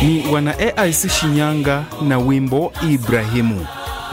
ni wana AIC Shinyanga na wimbo Ibrahimu.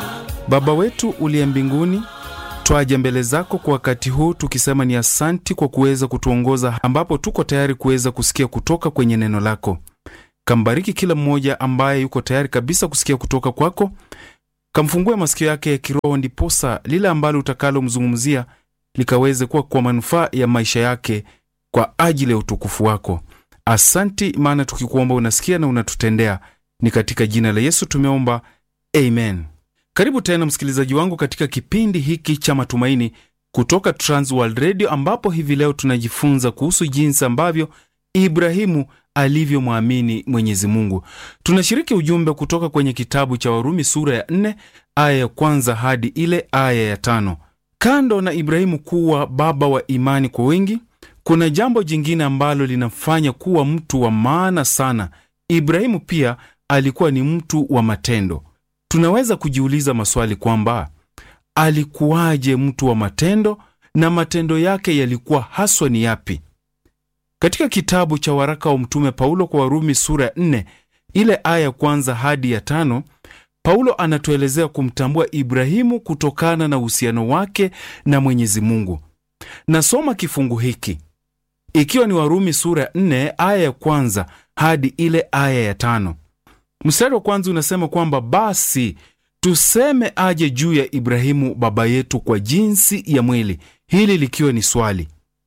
Baba wetu uliye mbinguni, twaja mbele zako kwa wakati huu tukisema ni asanti kwa kuweza kutuongoza ambapo tuko tayari kuweza kusikia kutoka kwenye neno lako. Kambariki kila mmoja ambaye yuko tayari kabisa kusikia kutoka kwako, kamfungue masikio yake ya kiroho, ndiposa lile ambalo utakalomzungumzia likaweze kuwa kwa manufaa ya maisha yake kwa ajili ya utukufu wako. Asanti, maana tukikuomba unasikia na unatutendea. Ni katika jina la Yesu tumeomba, amen. Karibu tena msikilizaji wangu katika kipindi hiki cha matumaini kutoka Transworld Radio, ambapo hivi leo tunajifunza kuhusu jinsi ambavyo Ibrahimu alivyomwamini Mwenyezi Mungu. Tunashiriki ujumbe kutoka kwenye kitabu cha Warumi sura ya 4 aya ya kwanza hadi ile aya ya tano. Kando na Ibrahimu kuwa baba wa imani kwa wengi, kuna jambo jingine ambalo linamfanya kuwa mtu wa maana sana. Ibrahimu pia alikuwa ni mtu wa matendo. Tunaweza kujiuliza maswali kwamba alikuwaje mtu wa matendo na matendo yake yalikuwa haswa ni yapi? Katika kitabu cha waraka wa Mtume Paulo kwa Warumi sura ya 4 ile aya ya kwanza hadi ya tano, Paulo anatuelezea kumtambua Ibrahimu kutokana na uhusiano wake na Mwenyezi Mungu. Nasoma kifungu hiki ikiwa ni Warumi sura ya 4 aya ya kwanza hadi ile aya ya tano. Mstari wa kwanza unasema kwamba basi tuseme aje juu ya Ibrahimu baba yetu kwa jinsi ya mwili, hili likiwa ni swali.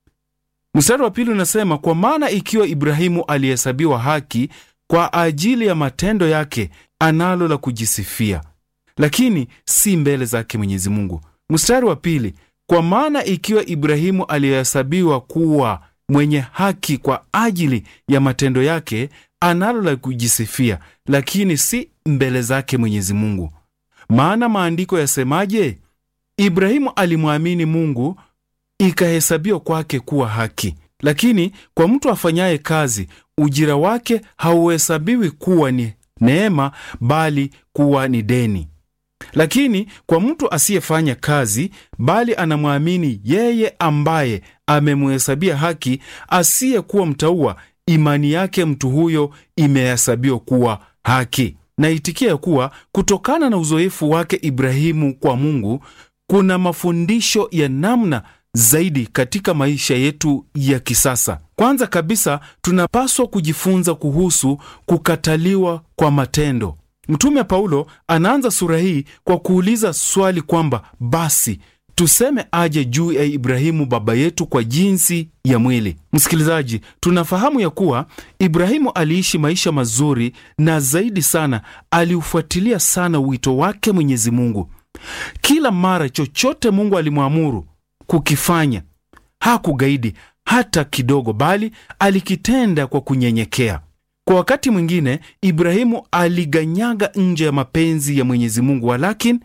Mstari wa pili unasema kwa maana ikiwa Ibrahimu alihesabiwa haki kwa ajili ya matendo yake, analo la kujisifia, lakini si mbele zake Mwenyezi Mungu. Mstari wa pili kwa maana ikiwa Ibrahimu alihesabiwa kuwa mwenye haki kwa ajili ya matendo yake, analo la kujisifia, lakini si mbele zake Mwenyezi Mungu. Maana maandiko yasemaje? Ibrahimu alimwamini Mungu ikahesabiwa kwake kuwa haki. Lakini kwa mtu afanyaye kazi, ujira wake hauhesabiwi kuwa ni neema, bali kuwa ni deni. Lakini kwa mtu asiyefanya kazi, bali anamwamini yeye ambaye amemhesabia haki, asiyekuwa mtauwa, imani yake mtu huyo imehesabiwa kuwa haki. Naitikia ya kuwa kutokana na uzoefu wake Ibrahimu kwa Mungu, kuna mafundisho ya namna zaidi katika maisha yetu ya kisasa. Kwanza kabisa, tunapaswa kujifunza kuhusu kukataliwa kwa matendo. Mtume Paulo anaanza sura hii kwa kuuliza swali kwamba basi tuseme aje juu ya Ibrahimu baba yetu kwa jinsi ya mwili. Msikilizaji, tunafahamu ya kuwa Ibrahimu aliishi maisha mazuri na zaidi sana aliufuatilia sana wito wake Mwenyezi Mungu. Kila mara chochote Mungu alimwamuru kukifanya hakugaidi hata kidogo, bali alikitenda kwa kunyenyekea. Kwa wakati mwingine Ibrahimu aliganyaga nje ya mapenzi ya Mwenyezi Mungu, walakini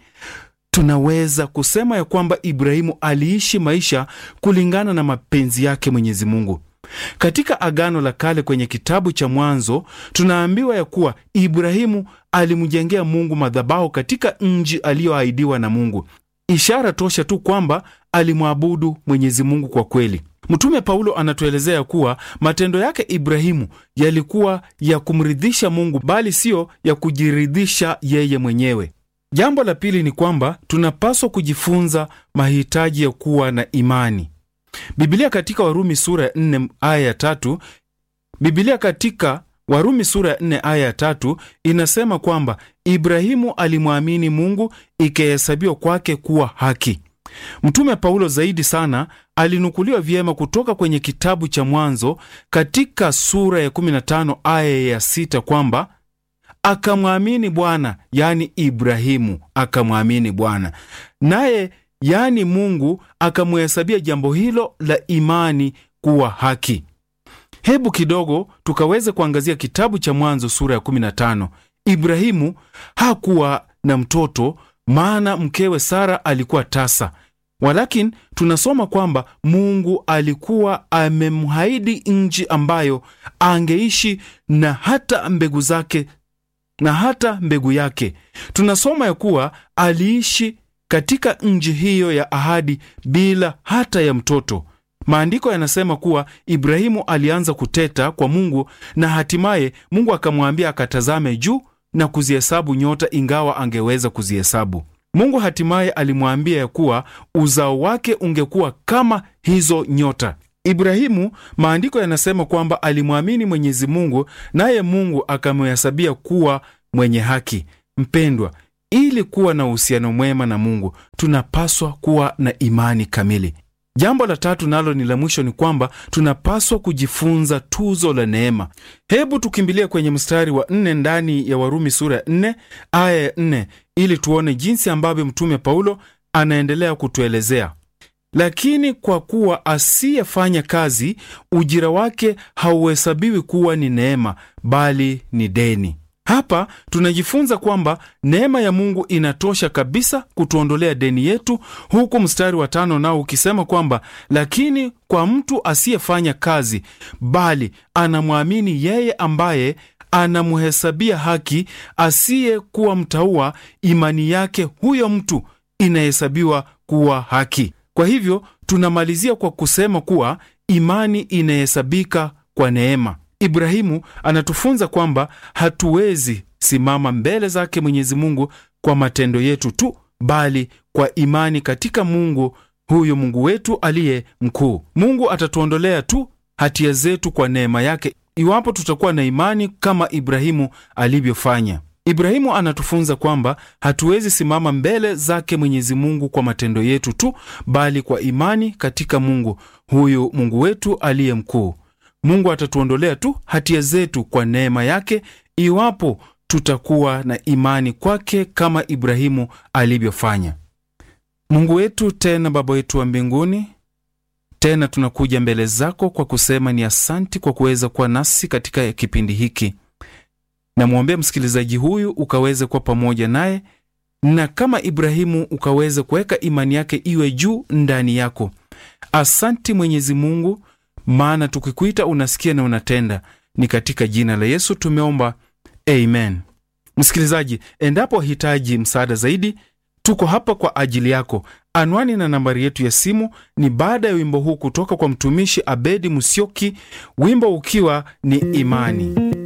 tunaweza kusema ya kwamba Ibrahimu aliishi maisha kulingana na mapenzi yake Mwenyezi Mungu. Katika Agano la Kale kwenye kitabu cha Mwanzo tunaambiwa ya kuwa Ibrahimu alimjengea Mungu madhabahu katika nchi aliyoahidiwa na Mungu, ishara tosha tu kwamba alimwabudu Mwenyezi Mungu kwa kweli. Mtume Paulo anatuelezea kuwa matendo yake Ibrahimu yalikuwa ya kumridhisha Mungu, bali siyo ya kujiridhisha yeye mwenyewe. Jambo la pili ni kwamba tunapaswa kujifunza mahitaji ya kuwa na imani. Biblia katika Warumi sura ya 4 aya ya tatu Biblia katika Warumi sura ya 4 aya ya tatu inasema kwamba Ibrahimu alimwamini Mungu ikahesabiwa kwake kuwa haki. Mtume Paulo zaidi sana alinukuliwa vyema kutoka kwenye kitabu cha Mwanzo katika sura ya 15 aya ya 6 kwamba akamwamini Bwana, yani Ibrahimu akamwamini Bwana, naye yani Mungu akamhesabia jambo hilo la imani kuwa haki. Hebu kidogo tukaweze kuangazia kitabu cha Mwanzo sura ya 15. Ibrahimu hakuwa na mtoto, maana mkewe Sara alikuwa tasa, walakini tunasoma kwamba Mungu alikuwa amemhaidi nchi ambayo angeishi na hata mbegu zake na hata mbegu yake. Tunasoma ya kuwa aliishi katika nchi hiyo ya ahadi bila hata ya mtoto. Maandiko yanasema kuwa Ibrahimu alianza kuteta kwa Mungu na hatimaye Mungu akamwambia akatazame juu na kuzihesabu nyota, ingawa angeweza kuzihesabu. Mungu hatimaye alimwambia ya kuwa uzao wake ungekuwa kama hizo nyota. Ibrahimu, maandiko yanasema kwamba alimwamini Mwenyezi Mungu, naye Mungu akamhesabia kuwa mwenye haki. Mpendwa, ili kuwa na uhusiano mwema na Mungu tunapaswa kuwa na imani kamili. Jambo la tatu nalo ni la mwisho, ni kwamba tunapaswa kujifunza tuzo la neema. Hebu tukimbilie kwenye mstari wa nne ndani ya Warumi sura ya nne aya ya nne ili tuone jinsi ambavyo Mtume Paulo anaendelea kutuelezea. Lakini kwa kuwa asiyefanya kazi, ujira wake hauhesabiwi kuwa ni neema, bali ni deni. Hapa tunajifunza kwamba neema ya Mungu inatosha kabisa kutuondolea deni yetu, huku mstari wa tano nao ukisema kwamba lakini kwa mtu asiyefanya kazi, bali anamwamini yeye ambaye anamhesabia haki, asiyekuwa mtaua, imani yake huyo mtu inahesabiwa kuwa haki. Kwa hivyo tunamalizia kwa kusema kuwa imani inahesabika kwa neema. Ibrahimu anatufunza kwamba hatuwezi simama mbele zake Mwenyezi Mungu kwa matendo yetu tu, bali kwa imani katika Mungu huyo Mungu wetu aliye mkuu. Mungu atatuondolea tu hatia zetu kwa neema yake iwapo tutakuwa na imani kama Ibrahimu alivyofanya. Ibrahimu anatufunza kwamba hatuwezi simama mbele zake Mwenyezi Mungu kwa matendo yetu tu, bali kwa imani katika Mungu huyu Mungu wetu aliye mkuu. Mungu atatuondolea tu hatia zetu kwa neema yake iwapo tutakuwa na imani kwake kama Ibrahimu alivyofanya. Mungu wetu tena Baba wetu wa mbinguni, tena tunakuja mbele zako kwa kusema ni asanti kwa kuweza kuwa nasi katika kipindi hiki. Namwombea msikilizaji huyu ukaweze kuwa pamoja naye, na kama Ibrahimu ukaweze kuweka imani yake iwe juu ndani yako. Asanti Mwenyezi Mungu, maana tukikuita unasikia na unatenda. Ni katika jina la Yesu tumeomba, amen. Msikilizaji, endapo hitaji msaada zaidi, tuko hapa kwa ajili yako. Anwani na nambari yetu ya simu ni baada ya wimbo huu kutoka kwa mtumishi Abedi Musyoki, wimbo ukiwa ni imani.